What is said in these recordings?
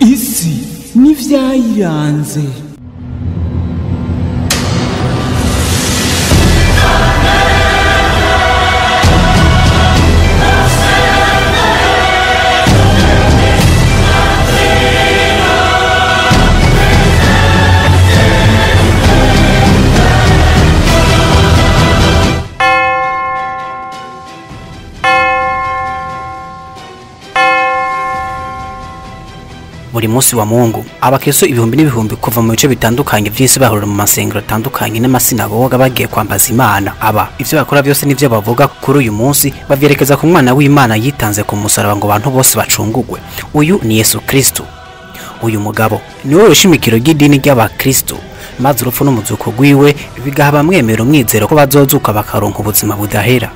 isi n'ivyayiranze buri munsi wa mungu abakristo ibihumbi n'ibihumbi kuva mu bice bitandukanye vy'isi bahurira mu masengero atandukanye n'amasinagoga bagiye kwambaza imana aba ivyo bakora byose n'ivyo bavuga kuri uyu munsi bavyerekeza ku mwana w'imana yitanze ku musaraba ngo abantu bose bacungugwe uyu ni yesu kristo uyu mugabo niwe wishimikiro ry'idini ry'abakristo maze urupfu n'umuzuko rwiwe bigaha abamwemera umwizero ko bazozuka bakaronka ubuzima budahera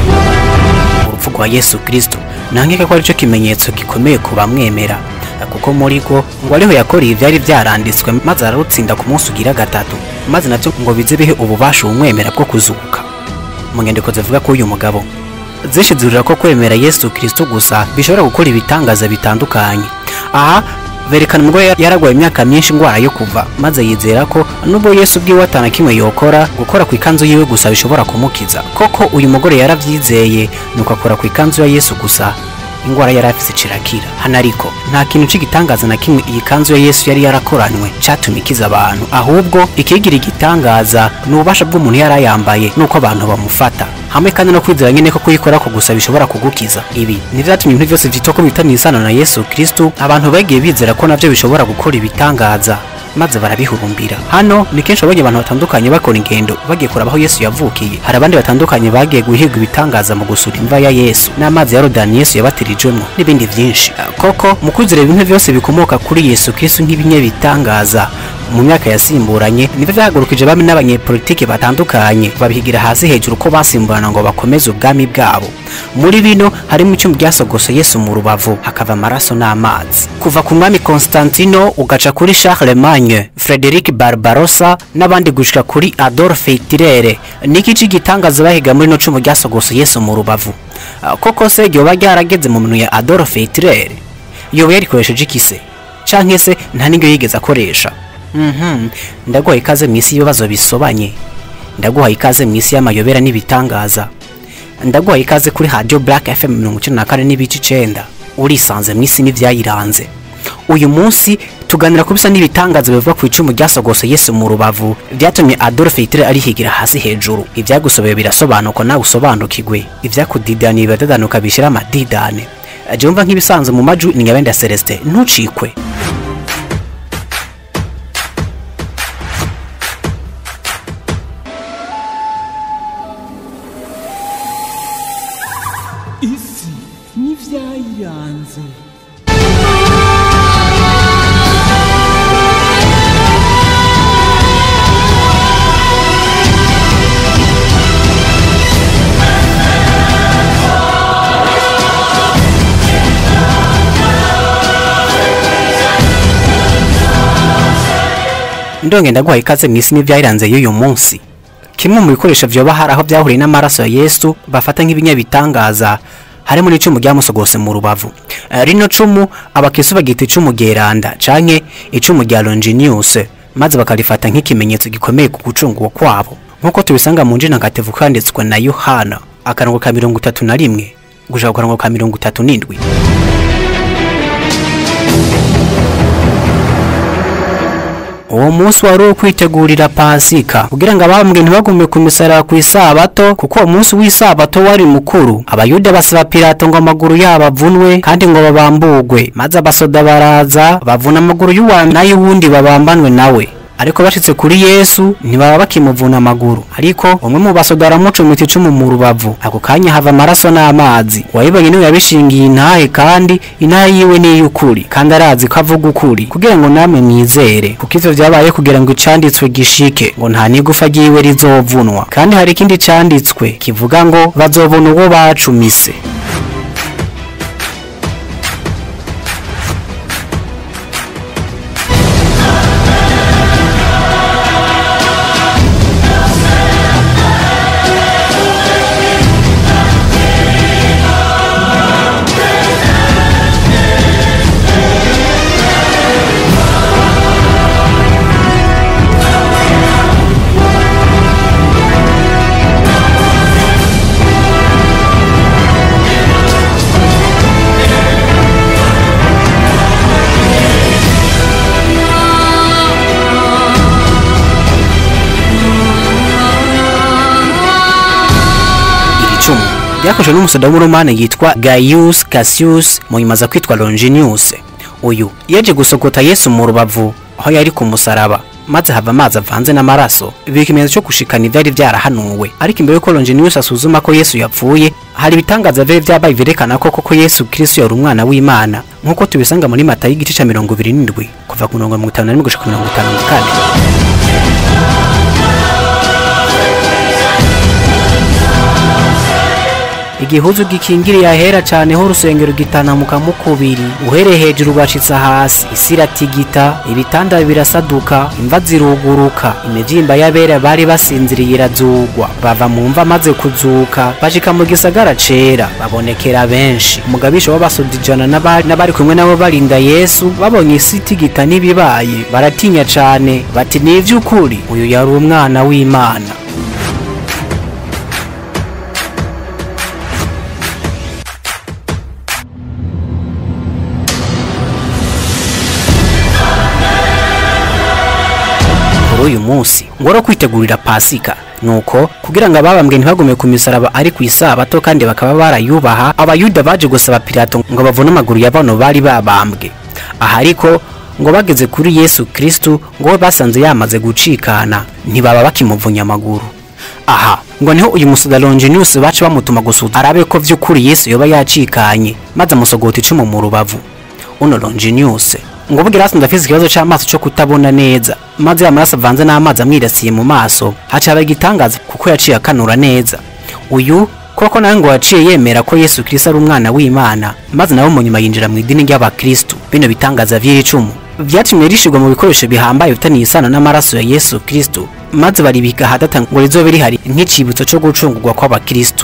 urupfu rwa yesu kristo nankeka ko aricyo kimenyetso gikomeye ku bamwemera kuko muri rwo ngo ariho yakoreye ibyari byaranditswe maze ararutsinda ku munsi ugira gatatu maze nabyo ngo bize bihe ububasha umwemera bwo kuzuka mu nyandiko zivuga ko uyu mugabo zishizurira ko kwemera yesu kristo gusa bishobora gukora ibitangaza bitandukanye aha berekana umugore yaragwaye imyaka myinshi indwara yo kuva maze yizera ko nubwo yesu ubwiwe atana kimwe yokora gukora ku ikanzu yiwe gusa bishobora kumukiza koko uyu mugore yaravyizeye nuko akora ku ikanzu ya yesu gusa ingwara yari afise cirakira hano ariko nta kintu c'igitangaza na kimwe iyi kanzu ya yesu yari yarakoranywe catumye ikiza abantu ahubwo ikigira igitangaza ni ububasha bw'umuntu yari ayambaye nuko abantu bamufata hamwe kandi no kwizera nyene ko kuyikora ko gusa bishobora kugukiza ibi nivyatumye ibintu vyose vyitwa ko bitaniye isano na yesu kristu abantu bagiye bizera ko navyo bishobora gukora ibitangaza maze barabihurumbira hano ni kenshi abonye abantu batandukanye bakora ingendo bagiye kuraba aho yesu yavukiye hari abandi batandukanye bagiye guhiga ibitangaza mu gusura imva ya yesu n'amazi ya rodani yesu yabatirijwemo n'ibindi byinshi koko mu kwizera ibintu byose bikomoka kuri yesu kristu nk'ibinyabitangaza mu myaka yasimburanye nibyo byahagurukije bamwe n'abanyepolitiki batandukanye babihigira hasi hejuru ko basimburana ngo bakomeze ubwami bwabo muri bino harimo icyuma ryasogose yesu mu rubavu hakava amaraso n'amazi kuva ku mwami constantino ugaca kuri charlemagne frederic barbarossa n'abandi gushika kuri adolphe hitler niki c'igitangaza bahiga muri no cumu ryasogose yesu mu rubavu Ah, koko se ryoba ryarageze mu minwe ya adolphe hitler yoba yarikoresheje ikise canke se nta n'iryo yigeze akoresha Mhm. ndaguha ikaze mu isi y'ibibazo bisobanye ndaguha ikaze mu isi y'amayobera n'ibitangaza ndaguha ikaze kuri radio black fm mirongo icenda na kane n'ibice icenda urisanze mu isi n'ivyayiranze uyu munsi tuganira ku bisa n'ibitangaza bivuga ku icumu ryasogose yesu mu rubavu vyatumye adolphe hitler arihigira hasi hejuru ivyagusobeye birasobanuka nawe usobanukirwe ivyakudidaniye biradadanuka bishira amadidane jumva nk'ibisanzwe mu maju ni nyabenda celestin ntucikwe isi n'ivyayiranze ndonge ndaguha ikaze mu isi n'ivyayiranze y'uyu munsi kimwe mu bikoresho vyoba hari aho vyahuriye n'amaraso ya yesu bafata nk'ibinyabitangaza harimo n'icumu ryamusogose mu rubavu Eh, rino cumu abakristo bagita icumu ryeranda canke icumu rya longinius maze bakarifata nk'ikimenyetso gikomeye ku gucungurwa kwabo nk'uko tubisanga mu njina ntagatifu kanditswe na yohana akarongo ka mirongo itatu na rimwe gushaka ku karongo ka mirongo itatu n'indwi uwo munsi wari uwo kwitegurira pasika kugira ngo abambwe ntibagume ku misaraba ku isabato kuko uwo munsi w'isabato wari mukuru abayuda basaba pilato ngo amaguru yabo avunwe kandi ngo babambugwe maze abasoda baraza bavuna amaguru y'uwa n'ay'uwundi babambanwe nawe ariko bashitse kuri yesu ntibaba bakimuvuna amaguru ariko umwe mu basoda aramucumita icumu mu rubavu ako kanya hava amaraso n'amazi uwayibonye niwe yabishingiye intahe kandi intahe yiwe ni iy'ukuri kandi arazi ko avuga ukuri kugira ngo namwe mwizere kuko ivyo vyabaye kugira ngo icanditswe gishike ngo nta n'igufa ryiwe rizovunwa kandi hari ikindi canditswe kivuga ngo bazobona uwo bacumise ryakozwe n'umusoda w'umuromani yitwa Gaius Cassius mu nyuma aza kwitwa Longinus uyu yaje gusogota Yesu mu rubavu aho yari ku musaraba maze hava amazi avanze n'amaraso ibi ikimenyetso cyo gushikana ivyari vyarahanuwe ariko imbere yuko Longinus asuzuma ko Yesu yapfuye hari ibitangaza vyari vyabaye vyerekana ko koko Yesu Kristo yari umwana w'Imana nk'uko tubisanga muri Matayo igice ca mirongo ibiri n'indwi kuva ku mirongo mirongo itanu na rimwe gushika ku mirongo itanu na kane igihuzu gikingiriye ahera cane ho urusengero gitanamuka mu kubiri uhereye hejuru ugashitsa hasi isi iratigita ibitanda birasaduka imva ziruguruka imivyimba y'abera bari basinziriye irazugwa bava mu mva maze kuzuka bashika mu gisagara cera babonekera benshi umugabisha w'abasoda ijana n'abari n'abari kumwe nabo barinda yesu babonye isi itigita n'ibibaye baratinya cane bati ni ivy'ukuri uyu yari umwana w'imana kuri uyu munsi ngoro kwitegurira pasika nuko kugira ngo ababambwe ntibagume ku misaraba ari ku isabato kandi bakaba barayubaha abayuda baje gusaba pilato ngo bavune amaguru ya bano bari babambwe aha ariko ngo bageze kuri yesu kristu ngo we basanze yamaze gucikana ntibaba bakimuvunya amaguru aha ngo niho uyu musoda Longinus baca bamutuma gusuzuma arabe ko vy'ukuri yesu yoba yacikanye maze amusogota icumu mu rubavu uno Longinus ngo bugira asanze afise ikibazo c'amaso co kutabona neza maze amaraso avanze n'amazi amwirasiye mu maso haca haba igitangaza kuko yaciye akanura neza uyu koko nawe ngo yaciye yemera ko yesu kristo ari umwana w'imana maze nawe mu nyuma yinjira mu idini ry'abakristu bino bitangaza vy'iri cumu vyatumye rishirwa mu bikoresho bihambaye bifitaniye isano n'amaraso ya yesu kristo maze baribika hadata ngo rizobe rihari nk'icibutso co gucungurwa kw'abakristu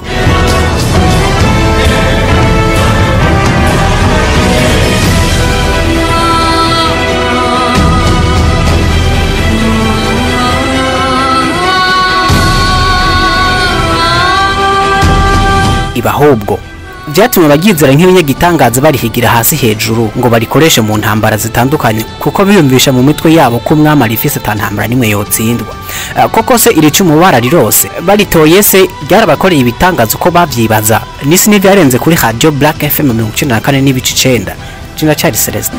iba ahubwo vyatumye abaryizera nk'ibinyagitangaza barihigira hasi hejuru ngo barikoreshe mu ntambara zitandukanye kuko biyumvisha mu mitwe yabo ko umwami arifise ata ntambara n'imwe yotsindwa Eh, koko se iri cumu bararirose baritoye se ryarabakoreye ibitangaza uko bavyibaza n'isi n'ivyarenze kuri radio black fm mirongo icenda na kane n'ibice icenda jina cari celestin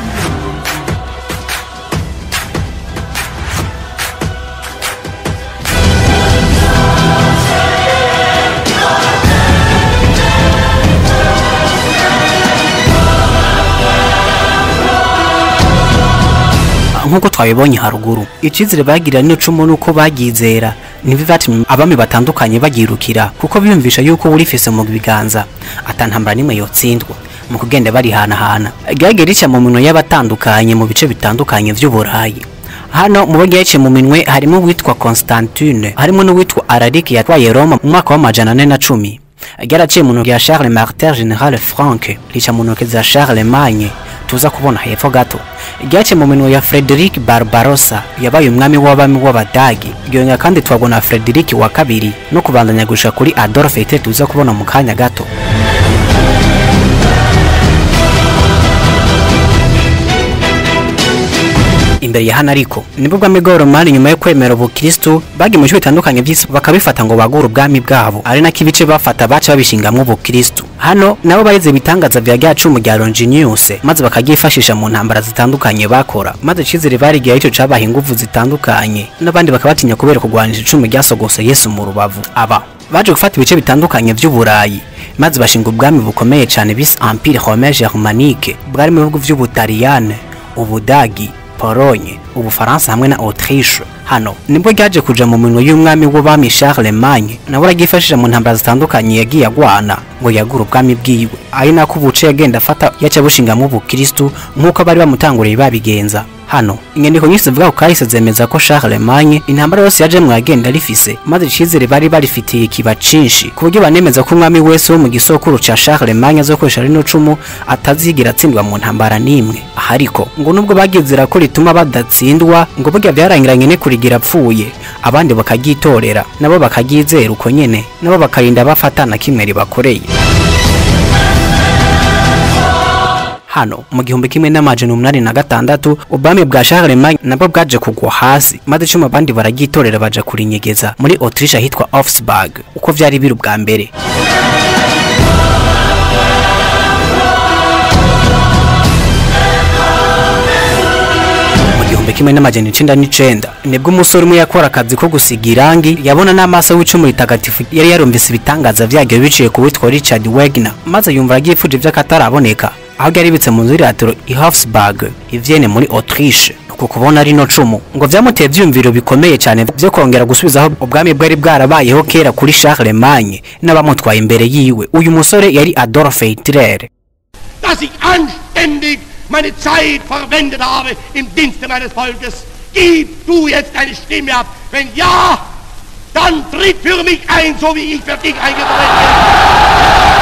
nk'uko twabibonye haruguru icizere bagirira n'icumu nuko baryizera nibyo vyatumye abami batandukanye bagirukira kuko biyumvisha yuko urifise mu biganza atantambara n'imwe yotsindwa mu kugenda barihanahana ryagiye rica mu minwe y'abatandukanye mu bice bitandukanye vy'uburayi hano mu bo ryaciye mu minwe harimo uwitwa Constantine harimo n'uwitwa Alaric yatwaye Roma mu mwaka w'amajana ane na cumi ryaraciye mu ntoki ya Charles Martel General Frank rica mu ntoki za Charlemagne tuza kubona hepfo gato ryaciye mu minwe ya Frederick Barbarossa yabaye umwami w'abami w'abadagi ryongera kandi twabona Frederick wa kabiri no kubandanya gushika kuri Adolf Hitler tuza kubona mu kanya gato imbere ya hano ariko nibwo bwami bw'abaromani nyuma yo kwemera ubukristu bagiye mu bice bitandukanye by'isi bakabifata ngo bagure ubwami bwabo ari nako ibice bafata baca babishingamwo ubukristu hano nabo barize ibitangaza vya rya cumu rya Longinus maze bakaryifashisha mu ntambara zitandukanye bakora maze icizere barigiye ico cabaha inguvu zitandukanye n'abandi bakabatinya kubera kurwanisha icumu ryasogose Yesu mu rubavu aba baje gufata ibice bitandukanye vy'uburayi maze bashinga ubwami bukomeye cane bise Empire Romain Germanique bwari mu bihugu vy'Ubutaliyane Ubudagi Pologne, Ubufaransa hamwe na Autriche. Hano nibwo ryaje kuja mu minwe y'umwami w'ubami Charlemagne nawe araryifashisha mu ntambara zitandukanye yagiye agwana ngo yagure ubwami bwiwe ari nako ubuce yagenda afata yaca bushingamwo ubukristu nk'uko bari bamutanguriye babigenza hano inyandiko nyinshi zivuga ku kahise zemeza ko Charlemagne intambara yose yajemwo yagenda rifise maze icizere bari barifitiye kiba cinshi ku buryo banemeza ko umwami wese wo mu gisokuru ca Charlemagne azokoresha rino cumu atazigira atsindwa mu ntambara n'imwe aha ariko ngo nubwo bagizera ko rituma badatsindwa ngo burya vyarangiranye ne kurigira apfuye abandi bakagyitorera nabo bakaryizera uko nyene nabo bakarinda bafatana kimwe ribakoreye hano mu gihumbi kimwe n'amajana umunani na gatandatu ubwami bwa Charlemagne nabwo bwaje kugwa hasi maze icuma abandi baragyitorera baja kurinyegeza muri Autriche ahitwa Augsburg uko vyari biri ubwa mbere igihumbi kimwe n'amajana icenda n'icenda nibwo umusore umwe yakora akazi ko gusiga irangi yabona n'amaso w'icumu ritagatifu yari yarumvise ibitangaza vyaryo biciye ku witwa Richard Wagner maze yumva aryifuje vy'akataraboneka aho ryari ribitse mu nzu y'iratiro i Hofsburg ivyene muri Autriche ku kubona rino cumu ngo vyamuteye vyumviro bikomeye cyane vyo kongera gusubizaho ubwami bwari bwarabayeho kera kuri Charlemagne n'abamutwaye imbere yiwe uyu musore yari Adolf Hitler dass ich anständig meine Zeit verwendet habe im Dienste meines Volkes. Gib du jetzt deine Stimme ab. Wenn ja, dann tritt für mich ein, so wie ich für dich eingetreten bin.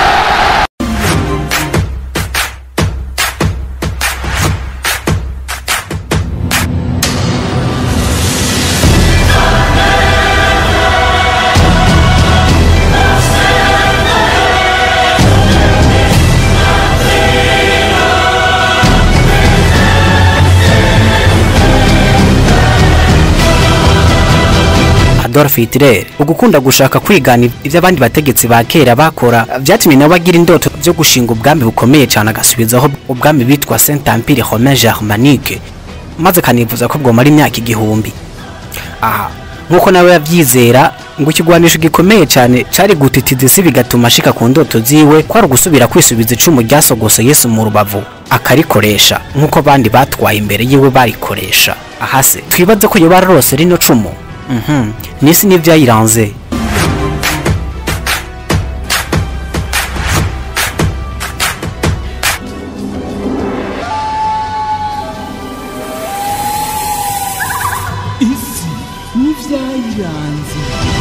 Adolf Hitler ugukunda gushaka kwigana ivyo abandi bategetsi ba kera bakora vyatumye nawe agira indoto vyo gushinga ubwami bukomeye cyane agasubizaho ubwami bitwa Saint Empire Romain Germanique maze kanifuza ko bwomara imyaka igihumbi aha nk'uko nawe yavyizera ngo ikigwanisho gikomeye cyane cari gutitiza isi bigatuma ashika ku ndoto ziwe kwari ugusubira kwisubiza icumu ryasogose Yesu mu rubavu akarikoresha nk'uko abandi batwaye imbere yiwe barikoresha ahase twibaze ko yoba ararose rino cumu Mhm. Nisi n'ivyayiranze isi n'ivyayiranze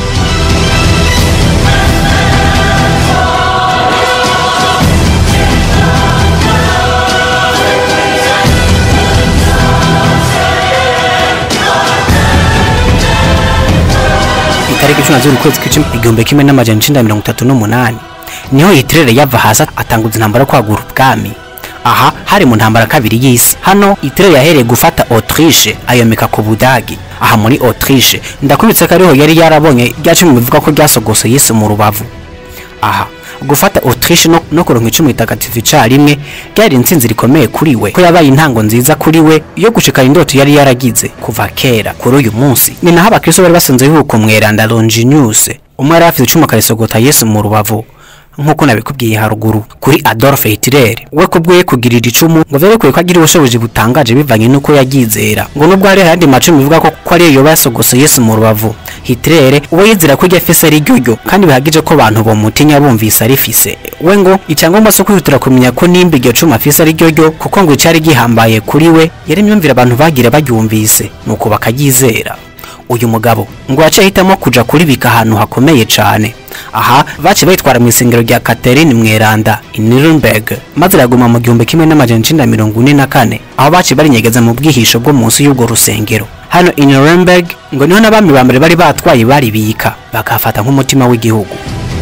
itariki cumi na zibiri ukwezi kw'icumi igihumbi kimwe n'amajana icenda mirongo itatu n'umunani niho Hitler yava hasi atanguza intambara yo kwagura ubwami aha hari mu ntambara kabiri y'isi hano Hitler yahereye gufata Autriche ayomeka ku Budagi aha muri Autriche ndakubitse ko ariho yari yarabonye rya cumi bivuga ko ryasogose Yesu mu rubavu aha gufata Autriche no, no kuronka icumu ritagatifu icarimwe ryari intsinzi rikomeye kuri we ko yabaye intango nziza kuri we yo gushikana indoto yari yaragize kuva kera kuri uyu munsi ni naho abakristo bari basanzwe bibuka umweranda Longinus umwe yari afite icumu akarisogota Yesu mu rubavu nk'uko nabikubwiye haruguru kuri Adolf Hitler we kubwiye kugirira icumu ngo vyerekeye ko agira ubushobozi butangaje bivanye n'uko yaryizera ngo nubwo hari ayandi macumi bivuga ko ko ariyo yoba yasogose Yesu mu rubavu Hitler uwo yizera ko ryafise ari ryo kandi bihagije ko abantu bomutinya bumvise arifise we ngo icyangombwa cyo kwihutira kumenya ko nimba iryo cuma afise ari ryo kuko ngo icari gihambaye kuri we yari imyumvire abantu bagira baryumvise nuko bakaryizera uyu mugabo ngo yaciye ahitamo kuja kuribika ahantu hakomeye cane aha baciye bayitwara mu isengero rya Catherine Mweranda i Nuremberg maze iraguma mu gihumbi kimwe n'amajana icenda mirongo ine na kane aho baciye barinyegeza mu bwihisho bwo munsi y'ubwo rusengero hano i Nuremberg ngo niho n'abami ba mbere bari batwaye baribika bakafata nk'umutima w'igihugu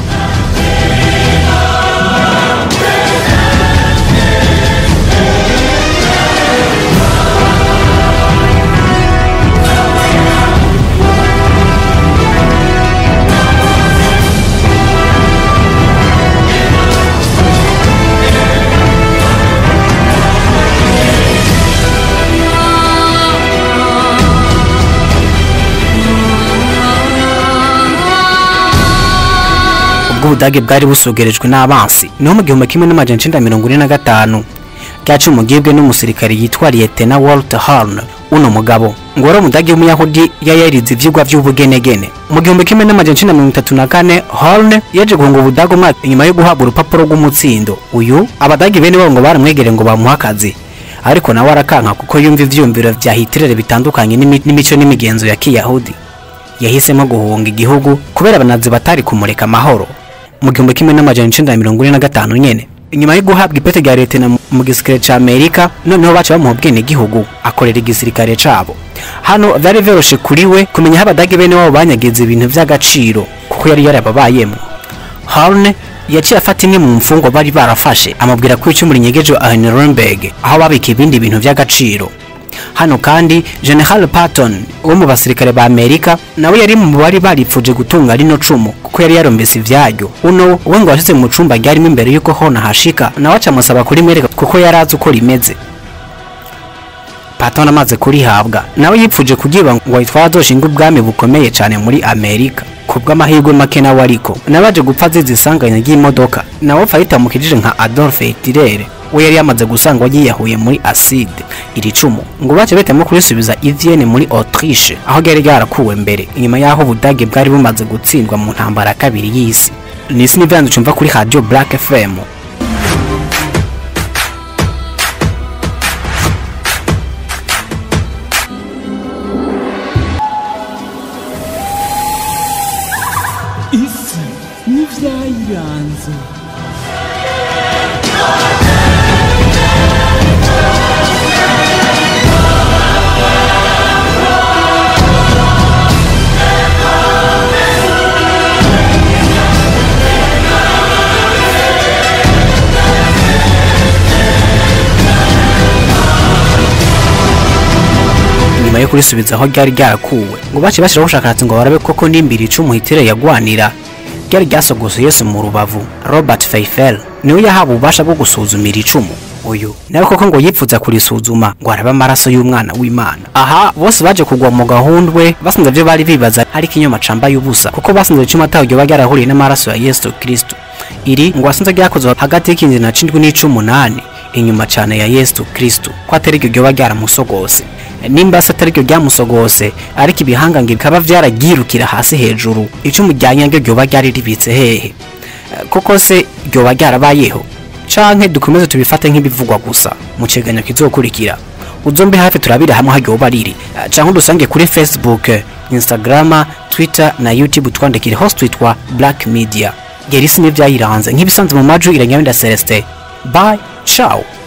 ubwo ubudage bwari busogerejwe n'abansi niho mu gihumbi kimwe n'amajana icenda mirongo ine na gatanu ryaca umugibwe n'umusirikare yitwa Lieutenant Walter Horn uno mugabo ngo wari umudage w'umuyahudi yayarize ivyigwa vy'ubugenegene mu gihumbi kimwe n'amajana icenda mirongo itatu na kane Horn yaje guhunga ubudage umwaka inyuma yo guhabwa urupapuro rw'umutsindo uyu abadage bene bo ngo baramwegereye ngo bamuhe akazi ariko nawe arakanka kuko yumva ivyumviro vya Hitler bitandukanye n'imi- n'imico n'imigenzo ya kiyahudi yahisemo guhunga igihugu kubera abanazi batari kumureka amahoro mu gihumbi kimwe n'amajana icenda na mirongo ine na gatanu nyene inyuma yo guhabwa ipete rya leta na mu gisirikare ca amerika noneho baca bamuha ubwenegihugu akorera igisirikare cabo hano vyari vyoroshe kuri we kumenya aho abadage bene wabo banyagiza ibintu vy'agaciro kuko yari yarababayemwo Horne yaciye afata imwe mu mfungwa bari barafashe amubwira ko icumu rinyegeje aho Nuremberg aho babika ibindi bintu vy'agaciro hano kandi General Patton wo mu basirikare ba Amerika nawe yari mu bari baripfuje gutunga rino cumu kuko yari yarombese ivyaryo uno we ngo washize mu cumba ryarimo imbere yuko hona hashika nawe acamusaba kurimwereka kuko yari azi uko rimeze patoni amaze kurihabwa nawe yipfuje kugira ngo yitwara azoshinga ubwami bukomeye cyane muri amerika ku bw'amahirwe make nawe ariko nabaje gupfa azize isanganya ry'imodoka nawe apfa yitamukijije nka adolphe hitirere we yari yamaze gusanga yiyahuye muri aside iri cumu ngo bace bahitamo kurisubiza i Vienne muri autriche aho ryari ryarakuwe mbere inyuma y'aho ubudage bwari bumaze gutsindwa mu ntambara ya kabiri y'isi ni isi n'ibyanzu cumva kuri radio black fm isi n'ivyayiranze nyuma yo kurisubiza aho ryari ryarakuwe ngo bace bashiraho ubushakashatsi ngo barabe koko n'imbiri icumu hitire yagwanira ryari ryasogose yesu mu rubavu robert feifel niwe yahawe ububasha bwo gusuzumira icumu uyu nawe koko ngo yipfuza kurisuzuma ngo arabe amaraso y'umwana w'imana aha bose baje kugwa mu gahundwe basanze ibyo bari bibaza ariko inyuma camba y'ubusa kuko basanze icumu ataho ryoba ryarahuriye n'amaraso ya yesu kristo iri ngo wasanze ryakozwe hagati y'ikinzi na cindwi n'icumunani inyuma cyane ya yesu kristo ko atari ryo ryoba ryaramusogose nimba se atari ryo ryamusogose ariko ibihangange bikaba vyaragirukira hasi hejuru icumu rya nyange ryoba ryari ribitse hehe Eh, koko se ryoba ryarabayeho canke dukomeze tubifate nk'ibivugwa gusa mu cegeranyo kizokurikira uzombe hafi turabire hamwe haryoba riri Eh, canke udusange kuri facebook eh, instagram twitter na youtube twandikire host twitwa black media yari isi n'ivyayiranze nk'ibisanzwe mu maju iranyabinda celestin bye ciao